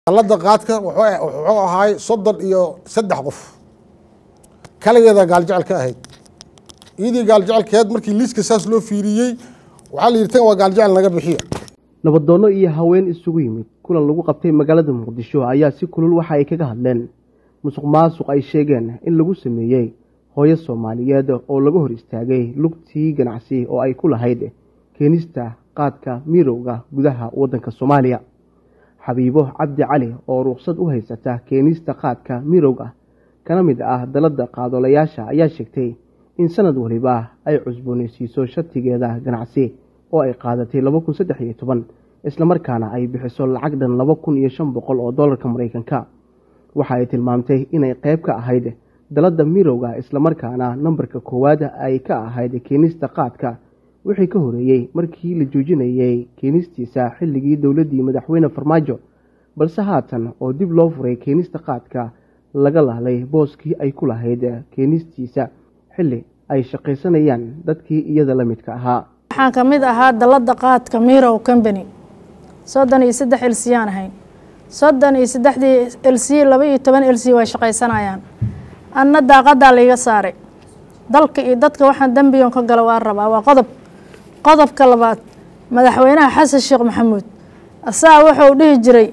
dalada qaadka wuxuu ahaay soddon iyo saddex qof kaligeeda gaaljecel ka ahayd iyadii gaaljecalkeed markii liiska saas loo fiiriyey waxaa la yidhi tan waa gaaljecel naga bixiya nabaddoonno iyo haween isugu yimid kulan lagu qabtay magaalada muqdisho ayaa si kulul waxa ay kaga hadleen musuq maasuq ay sheegeen in lagu sameeyey hooyo soomaaliyeed oo laga hor istaagay lugtii ganacsi oo ay ku lahayd keenista qaadka mirowga gudaha waddanka soomaaliya xabiibo cabdi cali oo ruqsad u haysata keenista qaadka mirowga kana mid ah dalada qaadolayaasha ayaa sheegtay in sanad waliba ay cusboonaysiiso shatigeeda ganacsi oo ay qaadatay laba kun saddex iyo toban islamarkaana ay bixiso lacag dhan laba kun iyo shan boqol oo dollarka maraykanka waxa ay tilmaamtay inay qayb ka ahayd dalada mirowga islamarkaana nambarka koowaad ay ka ahayd keenista qaadka wixii ka horeeyey markii la joojinayay keenistiisa xilligii dowladdii madaxweyne farmaajo balse haatan oo dib loo furay keenista qaadka laga lahlay booskii ay ku lahayd keenistiisa xilli ay shaqaysanayaan dadkii iyada la midka ahaa waxaan ka mid ahaa dalada qaadka mirow combany soddon iyo saddex elsiyaan ahayn soddon iyo saddexdii elsiy laba iyo toban elsiy way shaqaysanayaan anna daaqadaa layga saaray dalka iyo dadka waxaan dembiyon ka galo waa rabaa waa qodob qodobka labaad madaxweynaha xasan sheekh maxamuud asaga wuxuu dhihi jiray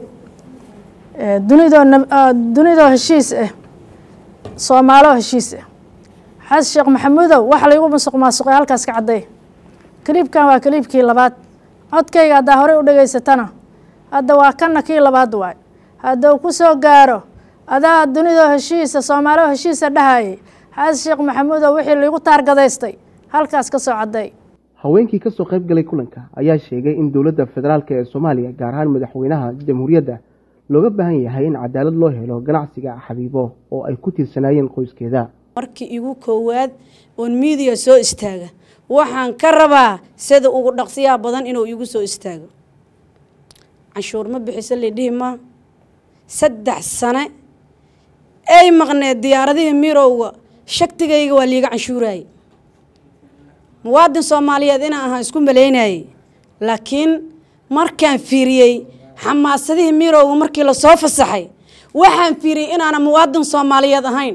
dunidoo dunidoo heshiis ah soomaaloo heshiis ah xasan sheekh maxamuudow waxa laygu musuq maasuqay halkaas ka cadday kaliibkan waa kaliibkii labaad codkayga haddaa horey u dhegaysatana hadda waa kana kii labaad waay hadduu ku soo gaaro adaa dunidoo heshiisa soomaaloo heshiisa dhahayay xasan sheekh maxamuudow wixii laygu taargadaystay halkaas ka soo cadday haweenkii kasoo qayb galay kulanka ayaa sheegay in dowladda federaalk ee soomaaliya gaar ahaan madaxweynaha jamhuuriyadda looga baahan yahay in cadaalad loo helo ganacsiga xabiibo oo ay ku tiirsanaayeen qoyskeeda markii igu koowaad oon miidiya soo istaaga waxaan ka rabaa sida ugu dhaqsiyaha badan inuu igu soo istaago canshuur ma bixiso lidhihi ma saddex sane ay maqneed diyaaradihii mirowga shaktigayga waa liiga canshuurayay muwaadin soomaaliyeed inaan ahaan isku malaynayay laakiin markaan fiiriyey xamaasadihii mirowga markii lasoo fasaxay waxaan fiiriyey inaana muwaadin soomaaliyeed ahayn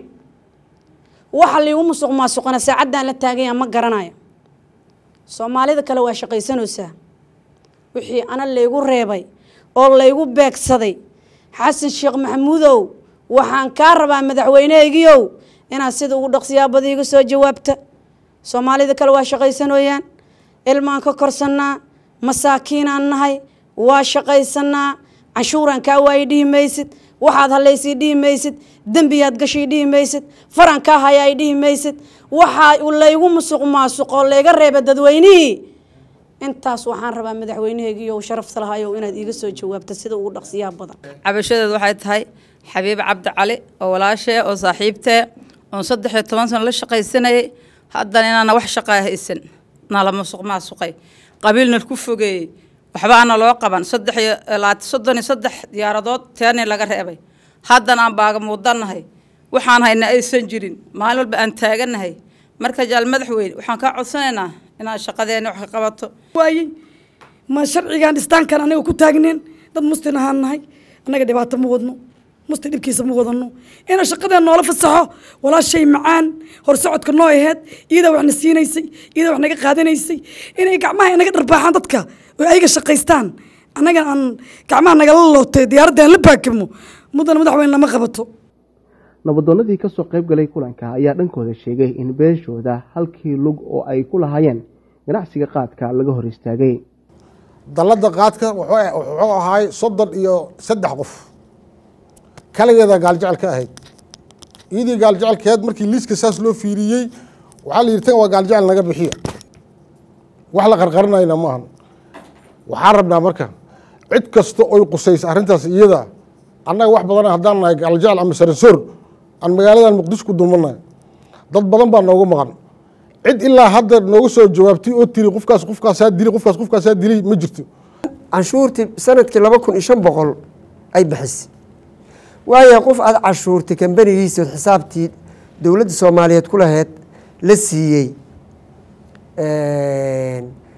waxa liigu musuq maasuqana saacaddaan la taaganya ma garanayo soomaalida kale waa shaqaysanaysaa wixii ana laygu reebay oo laygu beegsaday xasan sheekh maxamuudow waxaan kaa rabaa madaxweynehaygiiow inaad sida ugu dhaqsiyaabada iga soo jawaabta soomaalida kale waa shaqaysanooyaan ilmaan ka korsannaa masaakiinaan nahay waa shaqaysanaa canshuuraan kaa waayi dhihi maysid waxaad halaysii dhihi maysid dembiyaad gashii dhihi maysid faran kaa hayaay dhihi maysid waxaa laygu musuq maasuqoo layga reeba dadweynihii intaas waxaan rabaa madaxweynehaygiiyo sharafta lahayow inaad iiga soo jawaabta sida ugu dhaqsiyaha badan cabashadeed waxay tahay xabiib cabdi cali oo walaashee oo saaxiibtee oon saddex iyo toban sano la shaqaysanayay haddana inaana wax shaqaa haysan nala musuq maasuqay qabiilna ku fogeeyey waxbaana loo qaban saddex iyo soddon iyo saddex diyaaradood teeni laga reebay haddana aan baaga muudanahay waxaan hayna aysan jirin maalin walba aan taaganahay marka jaal madaxweyne waxaan kaa codsanaynaa inaad shaqadeena wax ka qabato waayey ma sharcigaan dhistaankan anaga ku taagneen dad mustin ahaan nahay annaga dhibaato ma wadno musti dhibkiisa ma wadano ina shaqadeen noola fasaxo walaashay macaan horsocodka noo aheed iyada waxna siinaysay iyada wax naga qaadanaysay inay gacmaha inaga dharbaaxaan dadka oo ayaga shaqaystaan annaga aan gacmaha nagala lootay diyaaradda aan la baakimo muddana madaxweyne lama qabato nabadoonnadii kasoo qayb galay kulanka ayaa dhankooda sheegay in beeshooda halkii lug oo ay ku lahaayeen ganacsiga qaadka laga hor istaagay dalada qaadka wuxuu ahaay soddon iyo saddex qof kaligeeda gaaljecel ka ahayd iyadii gaaljecelkeed markii liiska saas loo fiiriyey waxaa la yidhi tan waa gaaljecel naga bixiya wax la qarqarinayna maahan waxaan rabnaa marka cid kasta oy qusaysa arrintaas iyada annaga wax badan haddaan nahay gaaljecel ama saransoor aan magaaladan muqdisho ku dulmannahay dad badan baa noogu maqan cid ilaa hadda nooga soo jawaabtay oo tiri qofkaas qofkaasaa dili qofkaas qofkaasaa dilay ma jirto canshuurtii sanadkii laba kun iyo shan boqol ay bixisay waayo qof aada cashuurtay kambanigiisood xisaabtii dowladda soomaaliyeed ku laheyd la siiyey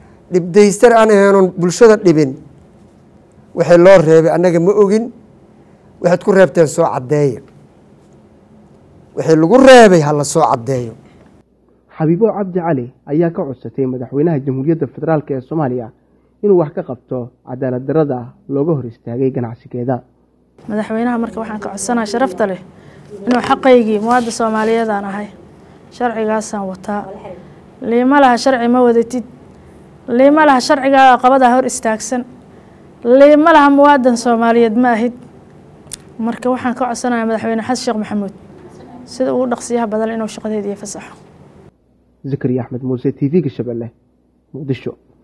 dhibdaystar aan ahaynon bulshada dhibin waxay loo reebay annaga ma ogin waxaad ku reebteen soo caddeeya wixii lagu reebay ha la soo caddeeyo xabiibo cabdi cali ayaa ka codsatay madaxweynaha jamhuuriyadda federaalk ee soomaaliya inuu wax ka qabto cadaalad darada looga hor istaagay ganacsigeeda madaxweynaha marka waxaan ka codsanaa sharafta leh inuu xaqaygii muwaadda soomaaliyeedaan ahay sharcigaasaan wataa liima laha sharci ma wadatid liima laha sharcigaaga qabadaa hor istaagsan liima laha muwaadan soomaaliyeed ma ahid marka waxaan ka codsanayaa madaxweyne xasan sheekh maxamuud sida ugu dhaqsiyaha badan inuu shaqadeediiyo fasaxo zakariya axmed muuse t v-ga shabeelle muqdisho